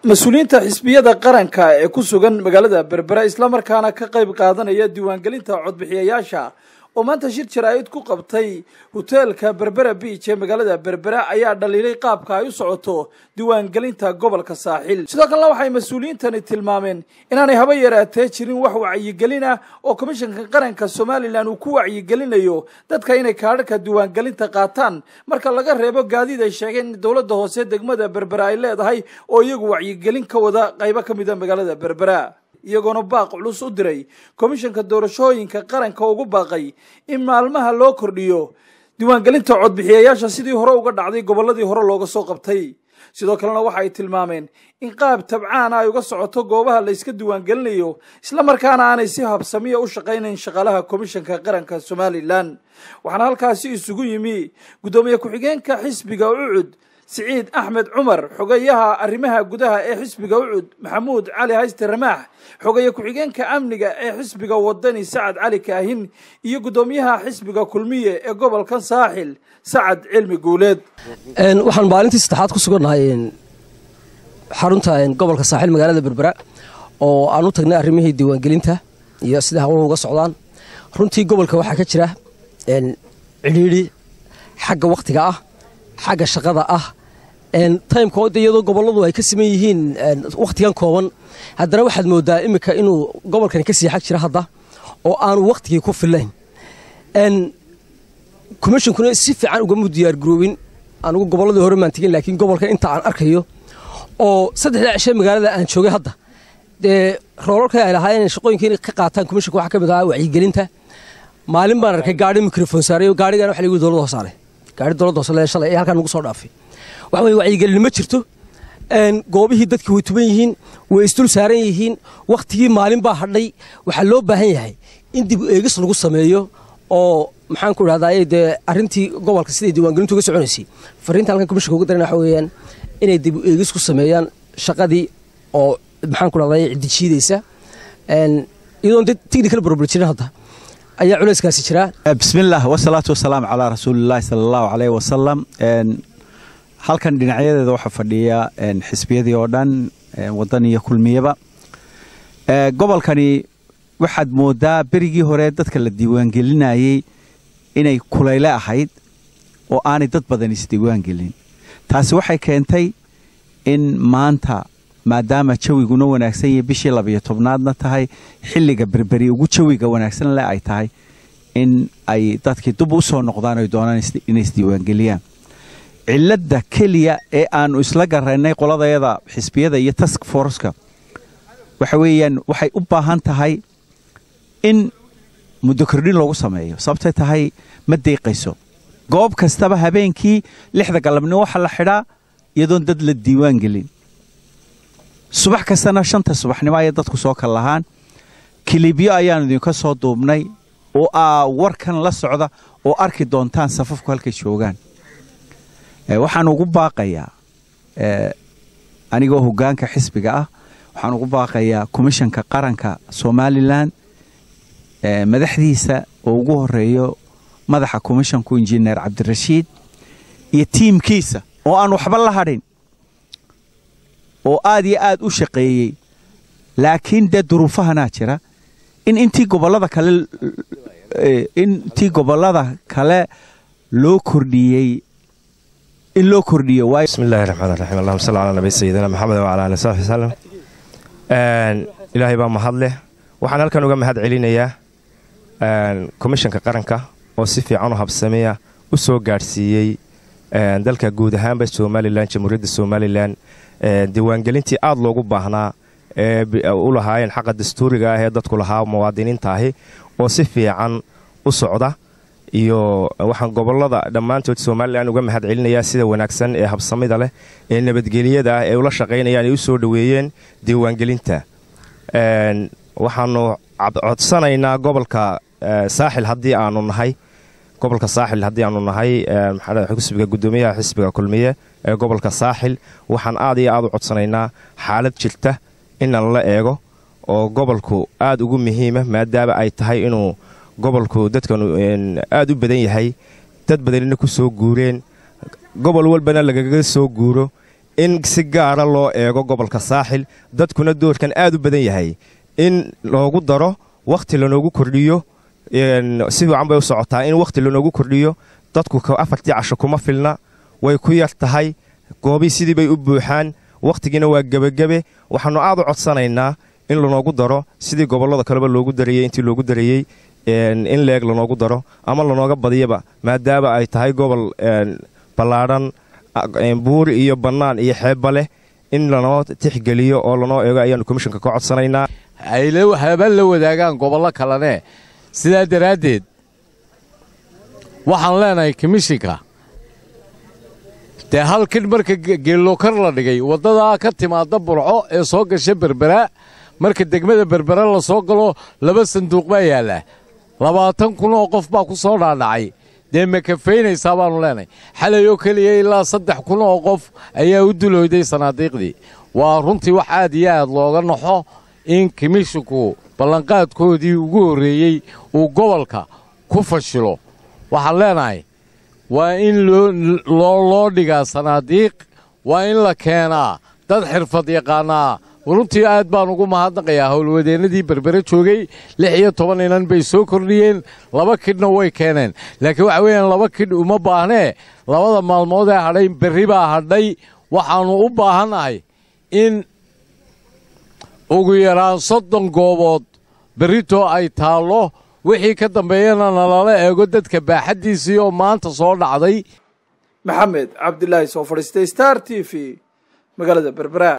mas-uuliyiinta xisbiyada qaranka ee ku sugan magaalada berbera islamarkaana ka qayb qaadanaya diiwaangelinta codbixiyayaasha oo maanta shir jaraa'id ku qabtay hoteelka berbera biij ee magaalada berbera ayaa dhaliilay qaabka ay u socoto diiwaangelinta gobolka saaxil sidoo kalena waxay mas-uuliyiintani tilmaameen inaanay haba yaraatee jirin wax wacyigelin ah oo komishanka qaranka somalilan uu ku wacyigelinayo dadka inay kaadhadhka diiwaangelinta qaataan marka laga reebo gaadiid ay sheegeen in dowladda hoose degmada berbera ay leedahay oo iyagu wacyigelin ka wada qaybo ka mida magaalada berbera iyagoona baaq culus u diray komishanka doorashooyinka qaranka ugu baaqay in maalmaha loo kordhiyo diiwaangelinta codbixiyayaasha sidii hore uga dhacday gobolladii hore looga soo qabtay sidoo kalena waxa ay tilmaameen in qaab tabcaana ay uga socoto goobaha la yska diiwaangelinayo islamarkaana aanay si habsamiya u shaqaynayn shaqaalaha komishanka qaranka somalilan waxaana halkaasi isugu yimi guddoomiye ku-xigeenka xisbiga ucud siciid axmed cumar xogeyaha arrimaha gudaha ee xisbiga ucud maxamuud cali hayste ramaax xogeeye ku-xigeenka amniga ee xisbiga wadani sacad cali kaahin iyo guddoomiyaha xisbiga kulmiye ee gobolka saaxil sacad cilmi guuleed waxaan maalintii saddexaad ku sugannahay xarunta gobolka saaxil magaalada berbera oo aan u tagnay arrimihii diiwaangelinta iyo sida hawluhu uga socdaan runtii gobolka waxaa ka jira cidhiidhi xagga wakhtiga ah xagga shaqada ah timeka iyadoo goboladu ay ka siman yihiin wakhtigan kooban haddana waxaad moodaa iminka inuu gobolkani ka sii xag jira hadda oo aanu wakhtigii ku filayn komishinkuna si fiican ugama diyaargaroobin anugu gobolladii hore maan tegin laakiin gobolka inta aan arkayo oo saddexdaa cishe magaalada aan joogay hadda dee roolalka ay lahaayeen shaqooyinka inay ka qaataan komishinka waxaa ka mid ahaa wacyigelinta maalin baan arkay gaari mikrofon saaray gaarigana waxa lagu dowladda hoos saaray gaari dowladda hoose lee shalay ee halkan nagu soo dhaafay waxa weye wacyigelin ma jirto goobihii dadki way tuban yihiin way isdul saaran yihiin wakhtigii maalin baa hadhay waxaa loo baahan yahay in dib eegis lagu sameeyo oo maxaan ku idhahdaa dee arrintii gobolka siday diiwaangelintu uga soconaysay fariinta halkan komishinka uga darana waxa weeyaan inay dib eegis ku sameeyaan shaqadii oo maxaan ku idhahdaa ciddi jiidaysa iyadoon dee technical problem jirin hadda ayaa culayskaasi jiraa bismillaah wasalaatu wasalaamu calaa rasuulillaahi sala allahu caleyh wasalam halkan dhinacyadeeda waxaa fadhiya xisbiyadii oo dhan wadan iyo kulmiyaba gobolkani waxaad moodaa berigii hore dadka la diiwaangelinayey inay kulayle ahayd oo aanay dad badan isdiiwaangelin taasi waxay keentay in maanta maadaama jawiguna wanaagsan yahay bishii labiyo tobnaadna tahay xilliga berberi ugu jawiga wanaagsan le ay tahay in ay dadkii dub u soo noqdaan oy doonaan inay isdiiwaangeliyaan cilladda keliya ee aannu isla garaynay qoladayada xisbiyada iyo task forceka waxa weeyaan waxay u baahan tahay in muddo kordhin loogu sameeyo sababtay tahay ma deeqayso goob kastaba habeenkii lixda galabnimo waxaa la xidhaa iyadoon dad la diiwaan gelin subax kastana shanta subaxnimo ayay dadku soo kal lahaan kilibyo ayaannu idinka soo duubnay oo aa warkan la socda oo arki doontaan safafku halkay joogaan waxaan ugu baaqayaa anigoo hoggaanka xisbiga ah waxaan ugu baaqayaa komishanka qaranka somalilan madaxdiisa oo ugu horeeyo madaxa komishanku injineer cabdirashiid iyo tiimkiisa oo aan waxba la hadhin oo aad iyo aad u shaqeeyey laakiin dee duruufahanaa jira in intii gobollada kale intii gobollada kale loo kordhiyey in loo kordhiyo waayo bismi illahi raxmaan raxiim allahuma salli calaa nabi sayidina maxamed wacala ali saxbi wsalam ilaahay baa mahad leh waxaan halkan uga mahad celinayaa komishanka qaranka oo si fiican u habsameya u soo gaadhsiiyey dalka guud ahaanba somalilan jamhuuriyadda somalilan diiwaangelintii aad loogu baahnaa ee u lahaayeen xaqa dastuuriga ah ee dadku lahaa muwaadiniinta ahi oo si fiican u socda iyo waxaan gobolada dhammaantood somalilan uga mahad celinayaa sida wanaagsan ee habsamida leh ee nabadgelyada ah ee ula shaqaynayaan ay u soo dhoweeyeen diiwaangelinta waxaanu codsanaynaa gobolka saaxil haddii aanu nahay gobolka saaxil haddii aanu nahay xisbiga gudoomiyaha xisbiga kulmiye ee gobolka saaxil waxaan aad iyo aad u codsanaynaa xaalad jirta inan la eego oo gobolku aad ugu muhiima maadaama ay tahay inuu gobolku dadkanu aad u badan yahay dad badanina ku soo guureen gobol walbana lagaga soo guuro in si gaara loo eego gobolka saaxil dadkuna doorkan aad u badan yahay in loogu daro wakhti lanoogu kordhiyo si fiican bay u socotaa in wakhti lanoogu kordhiyo dadku afartii casho kuma filna way ku yar tahay goobii sidii bay u buuxaan wakhtigiina waa gebagebe waxaannu aad u codsanaynaa in lanoogu daro sidii gobollada kaleba loogu darayey intii loogu darayey in leeg lanoogu daro ama lanooga badiyaba maadaama ay tahay gobol ballaadhan buur iyo bannaan iyo xeebba leh in lanoo tixgeliyo oo lanoo eego ayaannu komishanka ka codsanaynaa haba la wadaagaan gobollo kalene sidaa daraaddeed waxaan leenahay komishinka dee hal kidh marka geellokar la dhigay waddadaa ka timaadda burco ee soo gasha berbera marka degmada berbera la soo galo laba sanduuq baa yaalla labaatan kun oo qof baa ku soo dhaadhacay dee ma kafaynaysaa baannu leenahay xalay oo keliya ilaa saddex kun oo qof ayaa u dulooyday sanaadiiqdii waa runtii wax aad iyo aad looga naxo in komishinku ballanqaadkoodii ugu horreeyey uu gobolka ku fashilo waxaan leenahay waa in loo dhigaa sanaadiiq waa in la keenaa dad xirfad yaqaanaa runtii aad baan ugu mahadnaqayaa howlwadeennadii berbere joogay lix iyo toban inan bay soo kordhiyeen laba kidhna way keeneen laakiin waxa weeyaan laba kidh uma baahnee labada maalmood ee hadhay berri baa hadhay waxaannu u baahannahay in ugu yaraan soddon goobood berritoo ay taallo wixii ka dambeeyana nalala eego dadka baaxaddiisii oo maanta soo dhacday maxamed cabdilaahi soo fadhiistay star t v magaalada berbera